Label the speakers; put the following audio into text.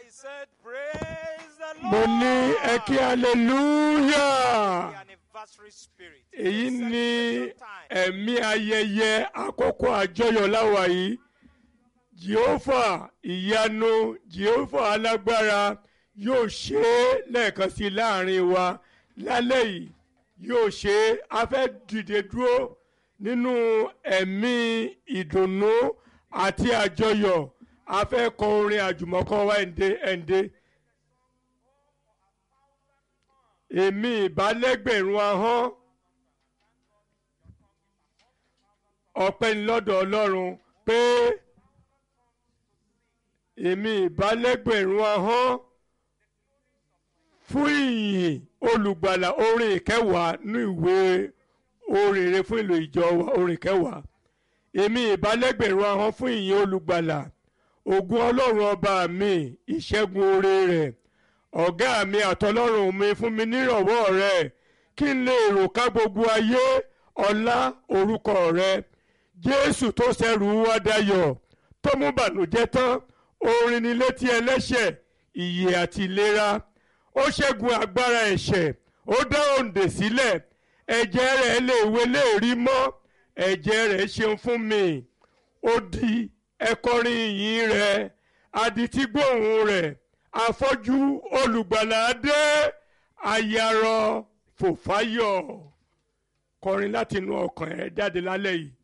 Speaker 1: said, Praise the
Speaker 2: mo
Speaker 1: Lord.
Speaker 2: ní ẹ kí hallelujah
Speaker 1: The anniversary spirit.
Speaker 2: èyí
Speaker 1: The
Speaker 2: ni
Speaker 1: celebration time.
Speaker 2: ẹ̀mí ayẹyẹ àkókò àjọyọ̀ láwa yìí jehova ìyanu jehova alágbára yóò ṣe é lẹ́ẹ̀kan sí i láàrin wa lálẹ́ yìí yóò ṣe é a fẹ́ dìde dúró nínú ẹ̀mí ìdùnnú àti àjọyọ̀ a fẹ́ kọ orin àjùmọ̀kọ wa ẹ̀ǹdẹ́ ẹ̀ǹdẹ́ èmi ìbálẹ́gbẹ̀rún ahọ́n ọpẹ́ ní lọ́dọ̀ ọlọ́run pé èmi ìbálẹ́gbẹ̀rún ahọ́n fún ìyìn olùgbàlà orin ìkẹwàá ní ìwé orin rere fún ìlò ìjọ wa orin ìkẹwàá èmi ìbálẹ́gbẹ̀rún ahọ́n fún ìyìn olùgbàlà ògùn ọlọ́run ọba mi ìṣẹ́gun oore rẹ̀ ọ̀gá mi àtọlọ́run mi fún mi nírọ̀wọ́ rẹ̀ kí n lè rò ká gbogbo ayé ọlá orúkọ rẹ̀ jésù tó ṣẹrù wá dayọ̀ tó mú bànújẹ́ tán orin ní létí ẹlẹ́ṣẹ̀ ìyè àti ìlera ó ṣẹ́gun agbára ẹ̀ṣẹ̀ ó dá òǹdè sílẹ̀ ẹ̀jẹ̀ rẹ̀ lè wé lè rí mọ́ ẹ̀jẹ̀ rẹ̀ ṣeun fún mi ó di ẹ̀kọrin ìyìn rẹ̀ adití gbóhùn rẹ̀ afọ́jú olùgbàlà dé ayarọ fòfáyọ̀ kọrin láti inú ọkàn ẹ̀ jáde lálẹ́ yìí.